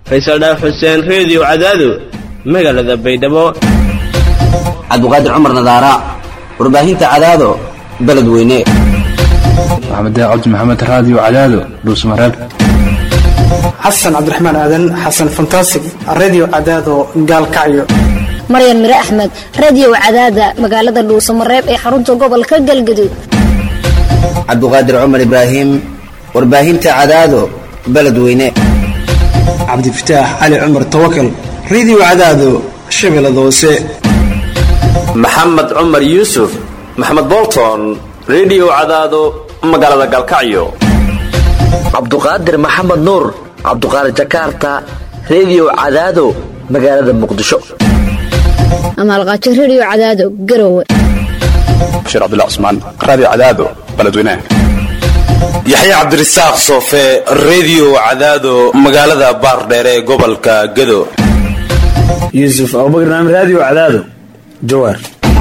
faysal dhaaf xuseen reediyo cadaado magaalada baydhabo cabdiqaadir cumar nadaara warbaahinta cadaado beledweyne maxamed cabdi maxamed raadiyo cadaado dhuusmareeb xasan cabdiraxmaan aadan xasan fantasig redio cadaado gaalkacyo maryan mire axmed radiyow cadaada magaalada dhuusamareeb ee xarunta gobolka galgaduud cabdiqaadir cumar ibraahim warbaahinta cadaado beledweyne cabdifataax cali cumar tawakal redio cadaado shabeellada hoose maxamed cumar yuusuf maxamed bolton redio cadaado magaalada galkacyo cabduqaadir maxamed nuur cabduqaadir jakarta redio cadaado magaalada muqdisho amaalqaajo rediyo cadaado garowe bashiir cabdullah cusmaan raadiyo cadaado beledweynaha yaxya cabdirasaaq soofe redio cadaado magaalada baardheere ee gobolka gado yuusuf abubakar naam raadiyo cadaado jawaar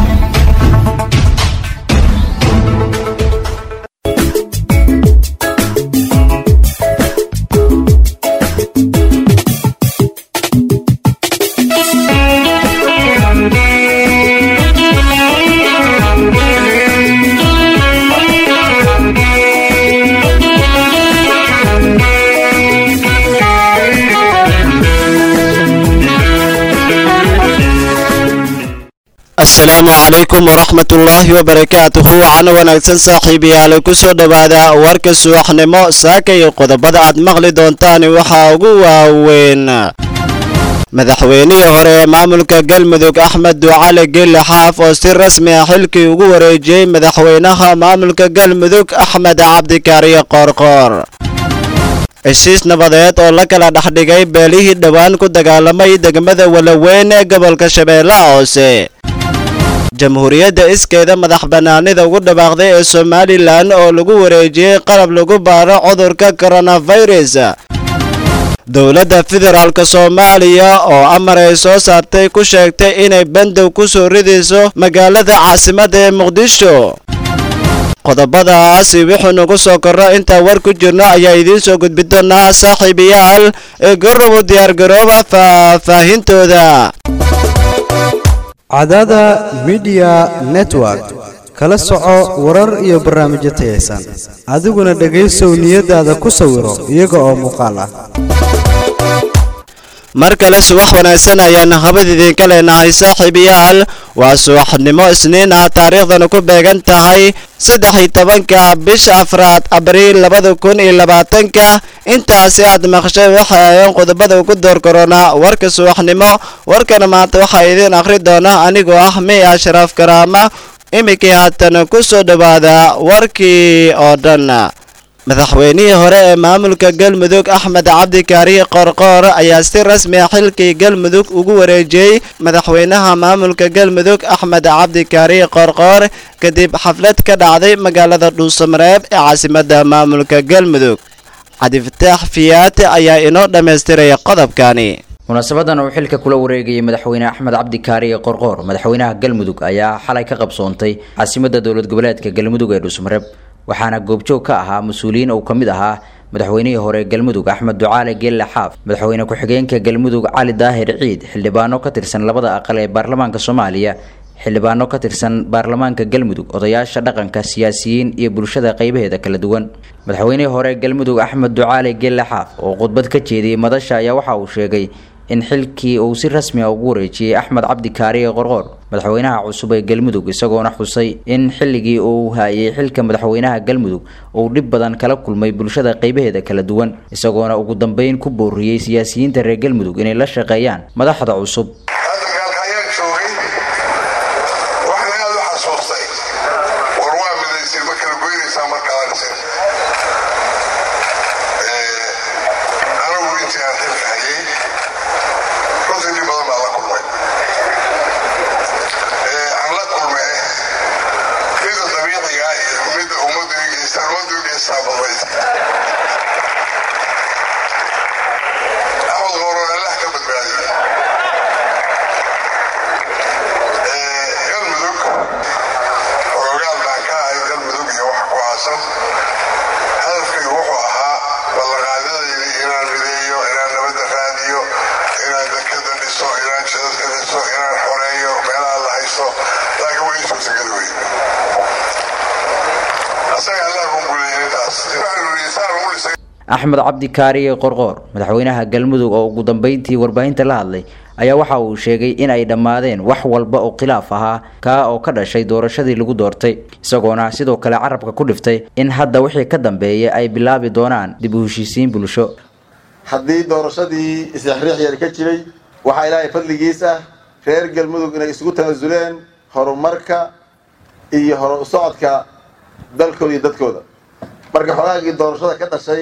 asalaamu calaykum waraxmat ullaahi wabarakaatuhu waxaana wanaagsan saaxiibayaal ku soo dhowaada warka subaxnimo saaka iyo qodobada aad maqli doontaan waxaa ugu waaweyn madaxweynihii hore ee maamulka galmudug axmed ducale gelle xaaf oo si rasmi ah xilkii ugu wareejiyey madaxweynaha maamulka galmudug axmed cabdikaariye qoorqoor heshiis nabadeed oo la kala dhexdhigay beelihii dhowaan ku dagaalamay degmada walaweyn ee gobolka shabeellaha hoose jamhuuriyadda iskeeda madax bannaanida ugu dhawaaqday ee somalilan oo lagu wareejiyey qalab lagu baaro cudurka koronafirus dowladda federaalk soomaaliya oo amar ay soo saartay ku sheegtay inay bandow ku soo ridayso magaalada caasimadda ee muqdisho qodobadaasi wuxuu nagu soo korro intaan war ku jirno ayaa idiin soo gudbi doonaa saaxiibayaal ee garobo diyaargarooba faahfaahintooda cadaada midiya network kala soco warar iyo barnaamijyo tayaysan adiguna dhegaysow niyadaada ku sawiro iyaga oo muuqaal ah mar kale subax wanaagsan ayaan habad idinka leenahay saaxiibayaal waa subaxnimo isniin ah taariikhdana ku beegan tahay saddex iyo tobanka bisha afraad abriil labada kun iyo labaatanka intaasi aad maqshay waxay ayeen qodobada ugu door koronaa warka subaxnimo warkana maanta waxaa idiin akhri doona anigoo ah may ashraaf karaama iminkii haatan ku soo dhowaada warkii oo dhan madaxweynihii hore ee maamulka galmudug axmed cabdikaariye qorqoor ayaa si rasmi ah xilkii galmudug ugu wareejiyey madaxweynaha maamulka galmudug axmed cabdikaariye qorqoor kadib xaflad ka dhacday magaalada dhuusamareeb ee caasimadda maamulka galmudug cabdifataax fiyaate ayaa inoo dhammaystiraya qodobkani munaasabadan uu xilka kula wareegayay madaxweyne axmed cabdikaariye qorqoor madaxweynaha galmudug ayaa xalay ka qabsoontay caasimadda dowlad goboleedka galmudug ee dhuusamareeb waxaana goobjoog ka ahaa mas-uuliyiin uu ka mid ahaa madaxweynihii hore galmudug axmed ducaale geelle xaaf madaxweyne ku-xigeenka galmudug cali daahir ciid xildhibaano ka tirsan labada aqal ee baarlamaanka soomaaliya xildhibaano ka tirsan baarlamaanka galmudug odayaasha dhaqanka siyaasiyiin iyo bulshada qeybaheeda kala duwan madaxweynihii hore galmudug axmed ducaale geelle xaaf oo khudbad ka jeediyey madasha ayaa waxa uu sheegay in xilkii uu si rasmi a ugu wareejiyey axmed cabdi kaariye qorqoor madaxweynaha cusub ee galmudug isagoona xusay in xilligii uu haayay xilka madaxweynaha galmudug uu dhib badan kala kulmay bulshada qeybaheeda kala duwan isagoona ugu dambeyn ku booriyey siyaasiyiinta reer galmudug inay la shaqeeyaan madaxda cusub hadafkaygu wuxuu ahaa ballanqaadadaydi inaan mideeyo inaan nabadda raadiyo axmed cabdi kaariye qorqoor madaxweynaha galmudug oo ugu dambeyntii warbaahinta la hadlay ayaa waxa uu sheegay in ay dhammaadeen wax walba oo khilaaf ahaa kaa oo ka dhashay doorashadii lagu doortay isagoona sidoo kale carabka ku dhiftay in hadda wixii ka dambeeya ay bilaabi doonaan dib u heshiisiin bulsho haddii doorashadii isriixriix yar ka jiray waxaa ilaahay fadligiis ah reer galmudug inay isugu tanasuleen horumarka iyo hor socodka dalkooda iyo dadkooda marka xogaagii doorashada ka dhashay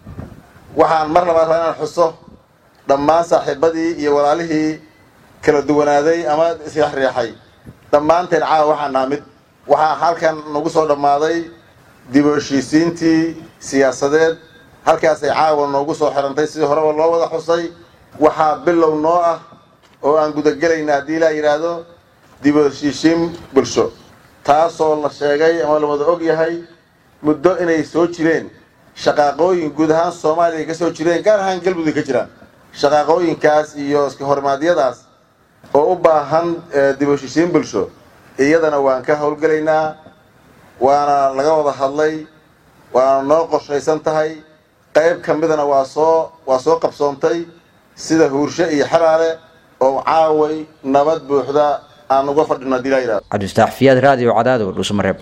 waxaan mar labaad rabaa inaan xuso dhammaan saaxiibadii iyo walaalihii kala duwanaaday ama isriixriixay dhammaanteen caawa waxaa naha mid waxaa halkan nagu soo dhammaaday dib u heshiisiintii siyaasadeed halkaasay caawa noogu soo xirantay sidii horeba loo wada xusay waxaa bilow noo ah oo aan gudagelayna haddii ilaa yidhaahdo dib u heshiisiin bulsho taasoo la sheegay ama la wada og yahay muddo inay soo jireen shaqaaqooyin guud ahaan soomaaliya ka soo jireen gaar ahaan galmudug ka jiraan shaqaaqooyinkaas iyo iska hormaadyadaas oo u baahan dib u heshiisiin bulsho iyadana waan ka howlgelaynaa waana laga wada hadlay waana noo qorshaysan tahay qayb ka midana waa soo waa soo qabsoontay sida huursho iyo xaraale oo caaway nabad buuxda aan uga fadhino hadii laa yidhahdo cabdifataax fiyaad raadiyo cadaado dhuusmareeb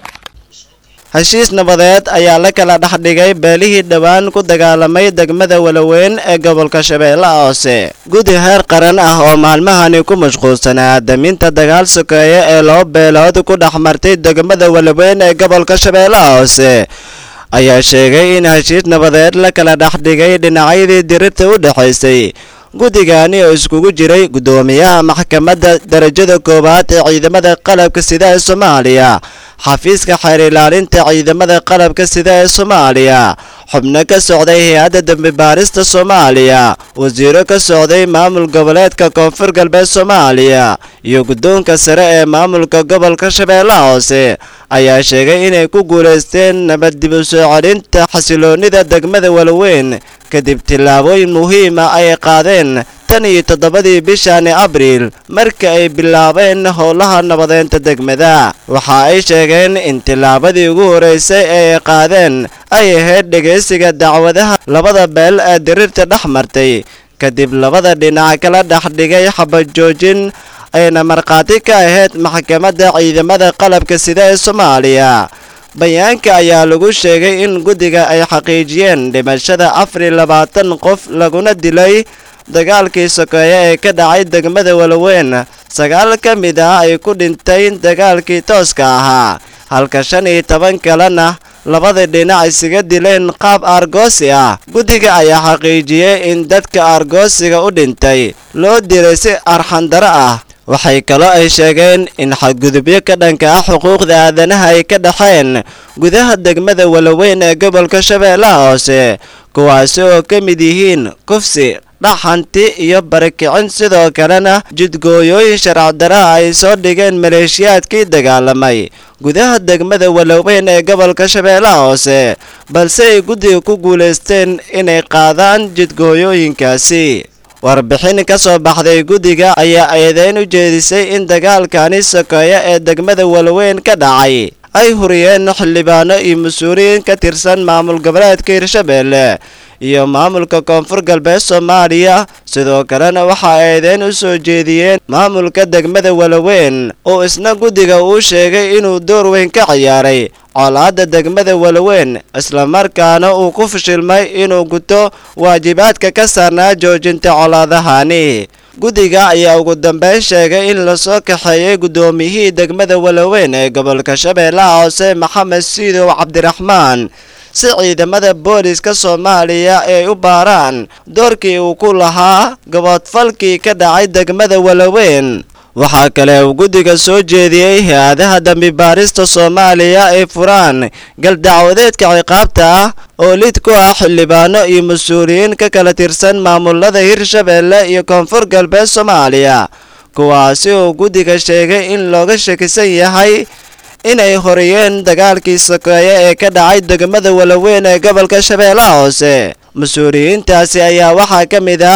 heshiis nabadeed ayaa la kala dhex dhigay beelihii dhowaan ku dagaalamay degmada walaweyn ee gobolka shabeellaha hoose gudi heer qaran ah oo maalmahani ku mashquulsanaa daminta dagaal sokeeye ee laba beelood ku dhex martay degmada walaweyn ee gobolka shabeellaha hoose ayaa sheegay in heshiis nabadeed la kala dhex dhigay dhinacyadii dirirta u dhexaysay guddigani oo iskugu jiray guddoomiyaha maxkamadda darajada koowaad ee ciidamada qalabka sida ee soomaaliya xafiiska xeer ilaalinta ciidamada qalabka sida ee soomaaliya xubno ka socday hay-adda dembi baarista soomaaliya wasiiro ka socday maamul goboleedka koonfur galbeed soomaaliya iyo guddoonka sare ee maamulka gobolka shabeellaha hoose ayaa sheegay inay ku guulaysteen nabad dib u soo celinta xasiloonnida degmada walaweyn kadib tillaabooyin muhiima ay qaadeen tan iyo toddobadii bishani abriil marka ay bilaabeen howlaha nabadeynta degmada waxa ay sheegeen in tillaabadii ugu horeysay ee ay qaadeen ay ahayd dhegaysiga dacwadaha labada beel ee diriirta dhex martay kadib labada dhinac kala dhex dhigay xabajoojin ayna markhaati ka ahayd maxkamadda ciidamada qalabka sida ee soomaaliya bayaanka ayaa lagu sheegay in guddiga ay xaqiijiyeen dhimashada afar iyo labaatan qof laguna dilay dagaalkii sokeeye ee ka dhacay degmada walaweyn sagaal ka mid ah ay ku dhintay dagaalkii tooska ahaa halka shan iyo toban kalena labada dhinac isaga dileen qaab aargoosi ah guddiga ayaa xaqiijiyey in dadka aargoosiga u dhintay loo dilay si arxandaro ah waxay kaloo ay sheegeen in xadgudubyo ka dhanka ah xuquuqda aadanaha ay ka dhaxeen gudaha degmada walaweyn ee gobolka shabeellaha hoose kuwaasi oo ka mid yihiin kufsi dhaxanti iyo barakicin sidoo kalena jidgooyooyin sharcdaraha ay soo dhigeen maleeshiyaadkii dagaalamay gudaha degmada walaweyn ee gobolka shabeellaha hoose balse ay guddiga ku guulaysteen inay qaadaan jidgooyooyinkaasi warbixin ka soo baxday guddiga ayaa eedeyn u jeedisay in dagaalkani sokeeye ee degmada walaweyn ka dhacay ay huriyeen xildhibaano iyo mas-uuliyiin ka tirsan maamul goboleedka hirshabeelle iyo maamulka koonfur galbeed soomaaliya sidoo kalena waxaa eedeyn u soo jeediyeen maamulka degmada walaweyn oo isna guddiga uu sheegay inuu door weyn ka ciyaaray colaadda degmada walaweyn islamarkaana uu ku fashilmay inuu guto waajibaadka ka saarnaa joojinta colaadahani guddiga ayaa ugu dambeyn sheegay in lasoo kaxeeyey guddoomiyihii degmada walaweyn ee gobolka shabeellaha hoose maxamed siidow cabdiraxmaan si ciidamada booliska soomaaliya ay u baaraan doorkii uu ku lahaa gaboodfalkii ka dhacay degmada walaweyn waxaa kale uu guddiga soo jeediyey hay-adaha dambi baarista soomaaliya ay furaan galdacwadeedka ciqaabta ah oo lid ku ah xildhibaano iyo mas-uuliyiin ka kala tirsan maamulada hirshabeelle iyo koonfur galbeed soomaaliya kuwaasi uu guddiga sheegay in looga shakisan yahay inay horiyeen dagaalkii sokeeye ee ka dhacay degmada walaweyn ee gobolka shabeellaha hoose mas-uuliyiintaasi ayaa waxaa ka mid ah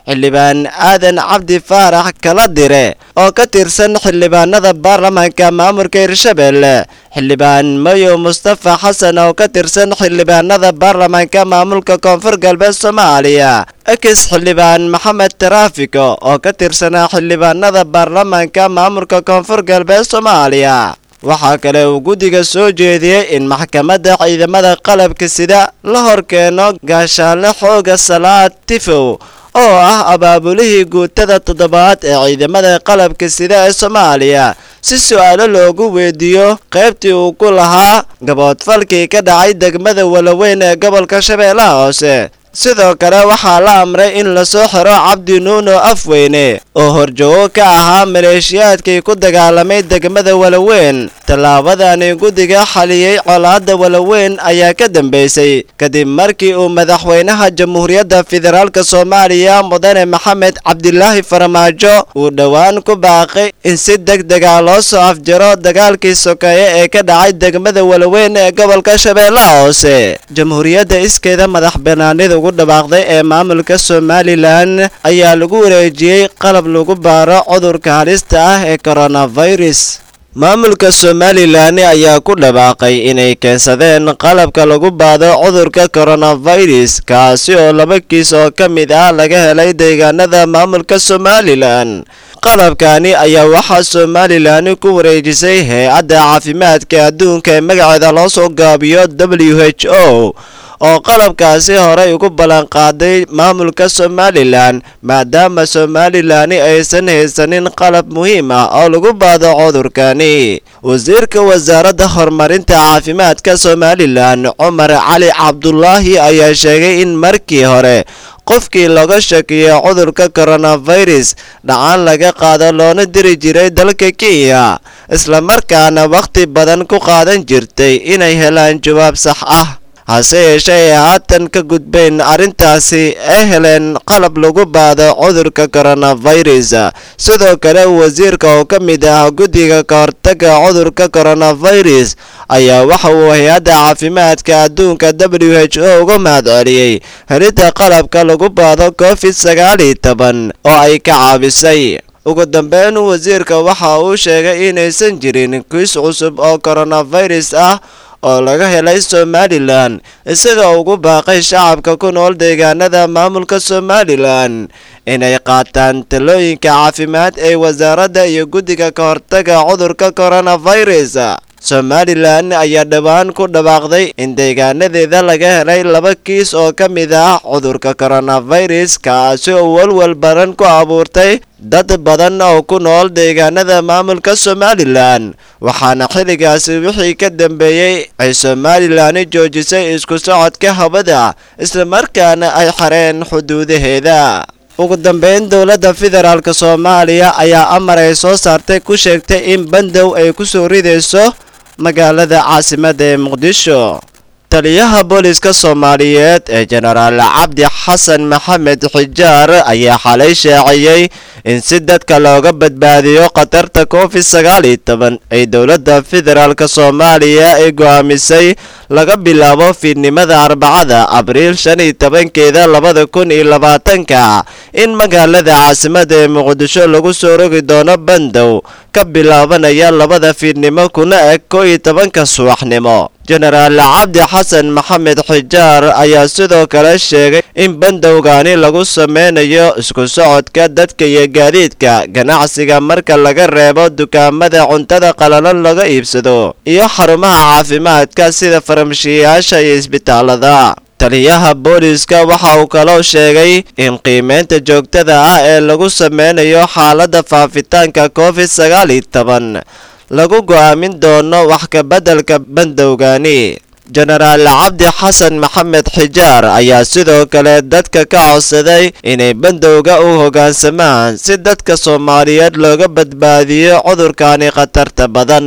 xildhibaan aadan cabdi faarax kala dire oo ka tirsan xildhibaanada baarlamaanka maamulka hirshabelle xildhibaan mayo mustafa xasan oo ka tirsan xildhibaanada baarlamaanka maamulka koonfur galbeed soomaaliya ekis xildhibaan maxamed taraafiko oo ka tirsanaa xildhibaanada baarlamaanka maamulka koonfur galbeed soomaaliya waxaa kale uu guddiga soo jeediyey in maxkamadda ciidamada qalabka sida la horkeeno gaashaanle xooga salaad tifow oo ah abaabulihii guutada toddobaad ee ciidamada qalabka sida ee soomaaliya si su-aalo loogu weydiiyo qaybtii uu ku lahaa gaboodfalkii ka dhacay degmada walaweyn ee gobolka shabeellaha hoose sidoo kale waxaa la amray in lasoo xiro cabdi nuuno afweyne oo horjoogo ka ahaa maleeshiyaadkii ku dagaalamay degmada walaweyn tallaabadani guddiga xaliyey colaadda walaweyn ayaa ka dambeysay kadib markii uu madaxweynaha jamhuuriyadda federaalk soomaaliya mudane maxamed cabdilaahi farmaajo uu dhowaan ku baaqay in si deg dega loo soo afjaro dagaalkii sokeeye ee ka dhacay degmada walaweyn ee gobolka shabeellaha hoose jamhuuriyadda iskeeda madax banaanida ugu dhawaaqday ee maamulka somalilan ayaa lagu wareejiyey qalab lagu baaro cudurka halista ah ee coronavirus maamulka somalilan ayaa ku dhawaaqay inay keensadeen qalabka lagu baado cudurka coronavirus kaasi oo laba kiis oo ka mid ah laga helay deegaanada maamulka somalilan qalabkani ayaa waxaa somalilan ku wareejisay hay-adda caafimaadka adduunka ee magaceeda loo soo gaabiyo w h o oo qalabkaasi horey ugu ballanqaaday maamulka somalilan maadaama somalilani aysan haysanin qalab muhiim ah oo lagu baado cudurkani wasiirka wasaaradda horumarinta caafimaadka somalilan cumar cali cabdulaahi ayaa sheegay in markii hore qofkii laga shakiyo cudurka coronavirus dhacaan laga qaado loona diri jiray dalka kenya islamarkaana wakhti badan ku qaadan jirtay inay helaan jawaab sax ah hase yeeshee ay haatan ka gudbeen arrintaasi ay heleen qalab lagu baado cudurka coronavirus sidoo kale wasiirka oo ka mid ah guddiga ka hortaga cudurka coronavirus ayaa waxa uu hay-adda caafimaadka adduunka w h o uga mahadceliyey helidda qalabka lagu baado covid sagaal iyo toban oo ay ka caabisay ugu dambeyn wasiirka waxa uu sheegay inaysan jirin kiis cusub oo coronavirus ah oo laga helay somalilan isaga ugu baaqay shacabka ku nool deegaanada maamulka somalilan inay qaataan talooyinka caafimaad ee wasaaradda iyo guddiga ka hortaga cudurka coronavirus somalilan ayaa dhowaan ku dhawaaqday in deegaanadeeda laga helay laba kiis oo ka mid ah cudurka coronavirus kaasi oo walwal baran ku abuurtay dad badan oo ku nool deegaanada maamulka somalilan waxaana xilligaasi wixii ka dambeeyey ay somalilan joojisay isku socodka hawada islamarkaana ay xareen xuduudaheeda ugu dambeyn dowladda federaalk soomaaliya ayaa amar ay soo saartay ku sheegtay in bandow ay ku soo ridayso magaalada caasimadda ee muqdisho taliyaha booliska soomaaliyeed ee jenaraal cabdi xasan maxamed xijaar ayaa xalay shaaciyey in si dadka looga badbaadiyo khatarta covid sagaal iyo toban ay dowladda federaalk soomaaliya ay go'aamisay laga bilaabo fiidnimada arbacada abriil shan iyo tobankeeda labada kun iyo labaatanka in magaalada caasimadda ee muqdisho lagu soo rogi doono bandow ka bilaabanaya labada fiidnimo kuna eg ko iyo tobanka subaxnimo jenaraal cabdi xasan maxamed xijaar ayaa sidoo kale sheegay in bandowgani lagu sameynayo isku socodka dadka iyo gaadiidka ganacsiga marka laga reebo dukaamada cuntada qalalan laga iibsado iyo xarumaha caafimaadka sida farmashiyayaasha iyo isbitaalada taliyaha booliska waxa uu kaloo sheegay in qiimeynta joogtada ah ee lagu sameynayo xaaladda faafitaanka covid sagaal iyo toban lagu go'aamin doono wax ka beddelka bandowgani jenaraal cabdi xasan maxamed xijaar ayaa sidoo kale dadka ka codsaday inay bandowga u hoggaansamaan si dadka soomaaliyeed looga badbaadiyo cudurkani khatarta badan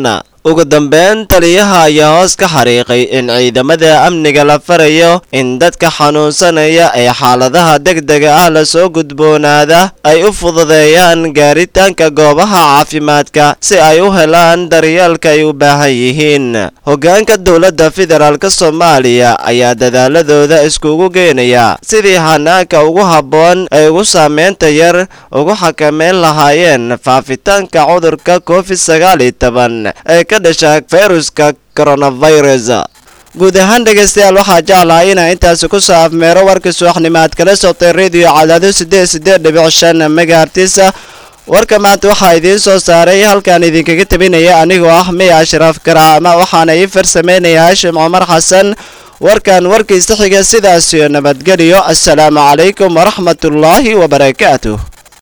ugu dambeyn taliyaha ayaa hoos ka xariiqay in ciidamada amniga la farayo in dadka xanuunsanaya ee xaaladaha degdega ah lasoo gudboonaada ay u fududeeyaan gaaritaanka goobaha caafimaadka si ay u helaan daryeelka ay u baahan yihiin hoggaanka dowladda federaalk soomaaliya ayaa dadaaladooda iskugu geenaya sidii hanaanka ugu habboon ay ugu saameynta yar ugu xakameyn lahaayeen faafitaanka cudurka covid sagaal iyo toban ee ka dhasha fayruska coronavirus guud ahaan dhegaystayaal waxaa jeclahay inaa intaasi ku soo afmeero warkii subaxnimo aad kala soctay rediyo cadaado siddeed siddeed dhibic shan megahartisa warka maanta waxaa idiin soo saaray halkaan idinkaga tabinaya anigoo ah miya ashraaf karaama waxaana ii farsameynaya haashim cumar xasan warkan warkiisa xiga sidaasiyo nabadgeliyo assalaamu calaykum waraxmatullaahi wabarakaatuh